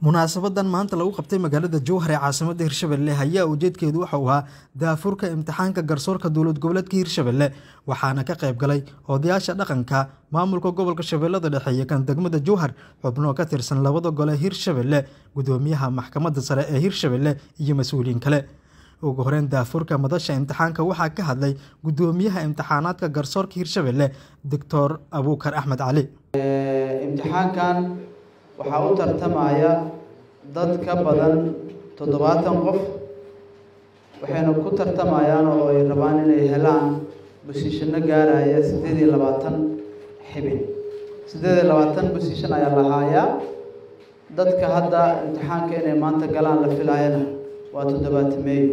munaasabadan maanta lagu qabtay magaalada jowhar ee caasimada hirshabelle ayaa ujeedkeedu waxa uu ahaa daafurka imtixaanka garsoorka dowlad goboleedka hirshabelle waxaana ka qayb galay odayaasha dhaqanka maamulka gobolka shabeellada dhexe iyo kan degmada jowhar xubnoo ka tirsan labada gole hirshabelle gudoomiyaha maxkamadda sare ee hirshabelle iyo mas-uuliyiin kale ugu horeyn daafurka madasha imtixaanka waxaa ka hadlay gudoomiyaha imtixaanaadka garsoorka hirshabelle doctor abuukar axmed cali imtixaankan waxaa u tartamaya dad ka badan toddobaatan qof waxayna ku tartamayaan oo ay rabaan inay helaan bosiishano gaaraya siddeed iyo labaatan xibin siddeed iyo labaatan bosiishan ayaa la haayaa dadka hadda imtixaanka inay maanta galaan la filayana waa toddobaatameeyo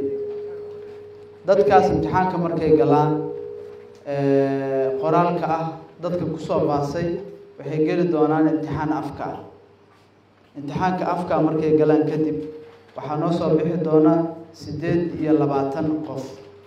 dadkaas imtixaanka markay galaan qoraalka ah dadka kusoo baasay waxay geli doonaan imtixaan afka ah imtixaanka afka markay galaan kadib waxaa noo soo bixi doona siddeed iyo labaatan qof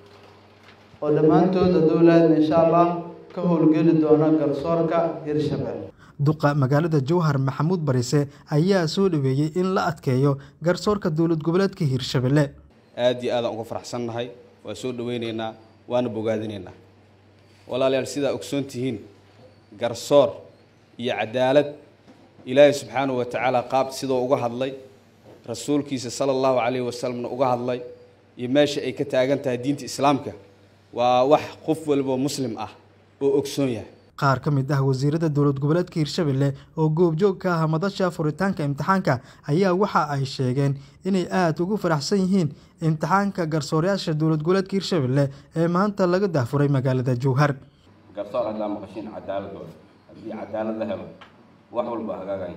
oo dhammaantood adowlaadna insha allah ka howlgeli doona garsoorka hirshabelle duqa magaalada jowhar maxamuud barise ayaa soo dhaweeyey in la adkeeyo garsoorka dowlad goboleedka hirshabelle aada iyo aadaan uga faraxsannahay waa soo dhaweyneynaa waana bogaadinaynaa walaalayaal sidaa ogsoon tihiin garsoor iyo cadaalad ilaahay subxaanahu wa tacaala qaab sidoo uga hadlay rasuulkiisa sala allahu calayhi wasalamna uga hadlay iyo meesha ay ka taagan tahay diinta islaamka waa wax qof walboo muslim ah oo ogsoon yahay qaar ka mid ah wasiirada dowlad goboleedka hirshabelle oo goobjoog ka ah madasha furitaanka imtixaanka ayaa waxa ay sheegeen inay aada ugu faraxsan yihiin imtixaanka garsoorayaasha dowlad goboleedka hirshabelle ee maanta laga daafuray magaalada jowhar garsoor haddaa maqashiin cadaaladooda haddii cadaalad la helo wax walba hagaagayn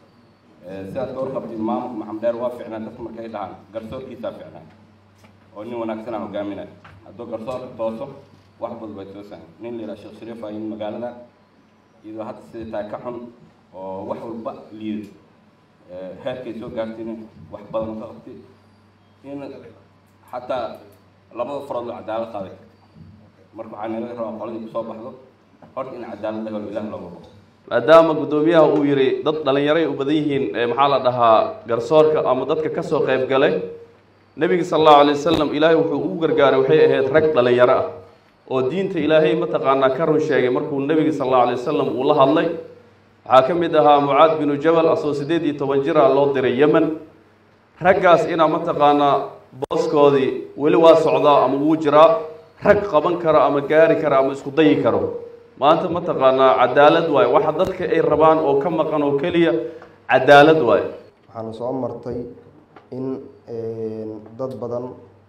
sidaad ka warqabtid maamulka maxamed dheer waa ficnaa dadka markay dhahaan garsoorkiisaa ficnaa oo nin wanaagsanaa hogaaminaya hadduu garsoorka tooso wax badan bay toosaan nin la yidhaha sheekh shariif ayin magaalada iyadoo hadda sida tahay ka xun oo wax walba liido heerkay soo gaartiin wax badan ka qabtay in xataa labada farood loo cadaalad qaaday marka waxaa naga rabaa qoladii kusoo baxdo horta in cadaalad la helo ilaah looga baqo maadaama guddoomiyaha uu yidhi dad dhallinyaray u badan yihiin maxaa la dhahaa garsoorka ama dadka ka soo qayb galay nebiga sala allahu alay wasalam ilaahay wuxuu ugu gargaaray waxay ahayd rag dhallinyaro ah oo diinta ilaahay mataqaanaa ka run sheegay markuu nebiga sala allahu alay wasalam uu la hadlay waxaa ka mid ahaa mucaad binu jabal asoo siddeed iyo toban jira loo diray yemen raggaas inaa mataqaanaa booskoodii weli waa socdaa ama wuu jiraa rag qaban karo ama gaari karo ama isku dayi karo maanta mataqaanaa cadaalad waaye waxa dadka ay rabaan oo ka maqan oo keliya cadaalad waaye waxaana soo martay in dad badan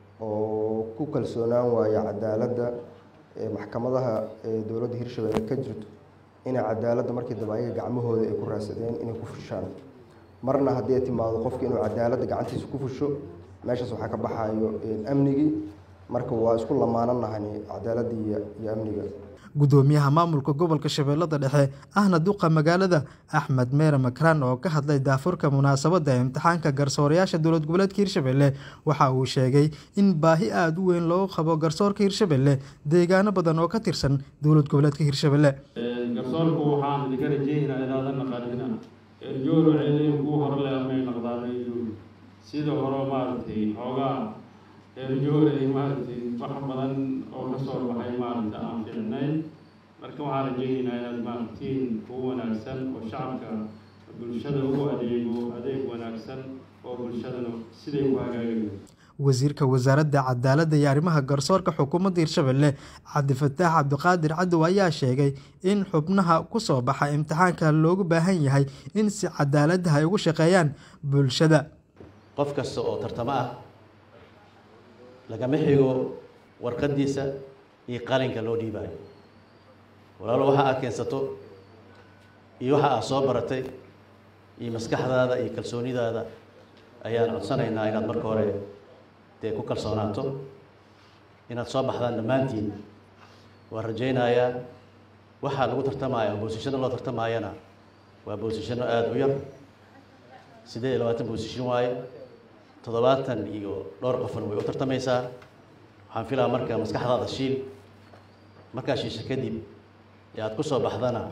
oo ku kalsoonaan waaya cadaaladda maxkamadaha dowladda hirshabelle ka jirto inay cadaaladda markii dambe ayaga gacmahooda ay ku raadsadeen inay ku fushaan marna haddii ay timaado qofki inuu cadaaladda gacantiisa ku fusho meeshaas waxaa ka baxayo amnigii marka waa isku lamaananahani cadaaladda iyo iyo amniga gudoomiyaha maamulka gobolka shabeellada dhexe ahna duqa magaalada axmed meere makraan oo ka hadlay daafurka munaasabadda imtixaanka garsoorayaasha dowlad goboleedka hirshabelle waxa uu sheegay in baahi aada u weyn loo qabo garsoorka hirshabelle deegaano badan oo ka tirsan dowlad goboleedka hirshabelle garsoorku waxaan idinka rajeynaa inaadan naqanina erjoor waxay leeyihin kuwa hore le amay naqdaanayo sida hore maaragtay xoogaa erjoor ay maaragtay wax badan oo kasoo baxay maaragta aan ficnayn marka waxaan rajeynaynaa inaad maaragtiin kuwa wanaagsan oo shacabka bulshada ugu adeego adeeg wanaagsan oo bulshadana siday ku hagaagayo wasiirka wasaaradda cadaaladda iyo arrimaha garsoorka xukuumadda hirshabelle cabdifataax cabdiqaadir cadow ayaa sheegay in xubnaha kusoo baxa imtixaanka loogu baahan yahay in si cadaaladda ay ugu shaqeeyaan bulshada qof kasta oo tartamo ah lagama xigo warqadiisa iyo qalinka loo dhiibaayo walaalo waxa aad keensato iyo waxa aad soo baratay iyo maskaxdaada iyo kalsoonidaada ayaan codsanaynaa inaad marka hore dee ku kalsoonaato inaad soo baxdaan dhammaantiin waan rajaynayaa waxaa lagu tartamaya boosishano loo tartamayana waa boosishano aada u yar siddeed iyo labaatan boosishan waaye toddobaatan iyo dhowr qofna way u tartamaysaa waxaan filaa marka maskaxdaada shiil markaa shiisha kadib ee aada ku soo baxdana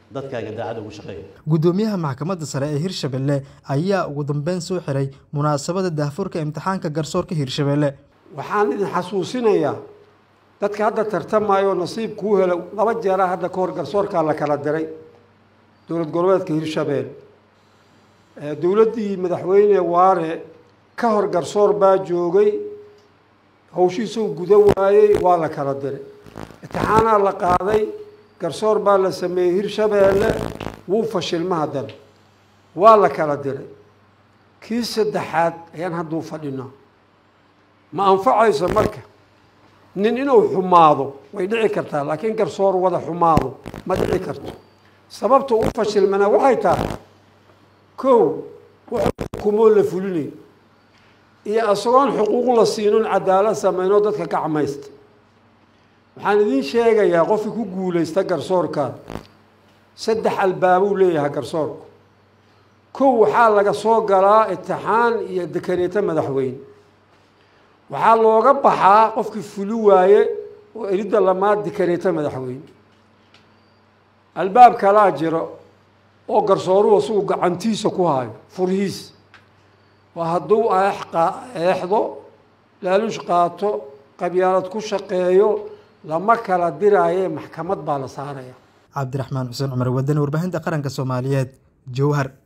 dadkaaga daacad ugu shaqeeya guddoomiyaha maxkamadda sare ee hirshabelle ayaa ugu dambeyn soo xiray munaasabada daahfurka imtixaanka garsoorka hirshabelle waxaan idin xasuusinayaa dadka hadda tartamayo nasiib kuu helo laba jeeraa hadda ka hor garsoorkaa la kala diray dowlad goboleedka hirshabelle dowladdii madaxweyne waare ka hor garsoor baa joogay hawshiisuu guda waayey waa la kala diray imtixaanaa la qaaday garsoor baa la sameeyey hirshabeelle wuu fashilma haddana waa la kala diray kii saddexaad ayaan hadduu fadhinaa ma anfacayso marka nin inuu xumaado way dhici kartaa laakiin garsoor wada xumaado ma dhici karto sababta u fashilmana waxay tahay kow wuxuu xukumoo la fulinayo iyo isagoon xuquuq la siinon cadaalad sameynoo dadka gacmaysta waxaan idiin sheegayaa qofkii ku guulaysta garsoorkan saddex albaabuu leeyahay garsoorku kow waxaa laga soo galaa itixaan iyo dekareeto madaxweyne waxaa looga baxaa qofkii fuli waaye oo elidda lamaad dekareeto madaxweyne albaab kalaa jiro oo garsooruhu isagu gacantiisa ku hayo furhiis waa hadduu eexdo laalush qaato qabyaalad ku shaqeeyo lama kala diraaye maxkamad baa la saaraya cabdiraxmaan xuseen cumar wadani warbaahinta qaranka soomaaliyeed jowhar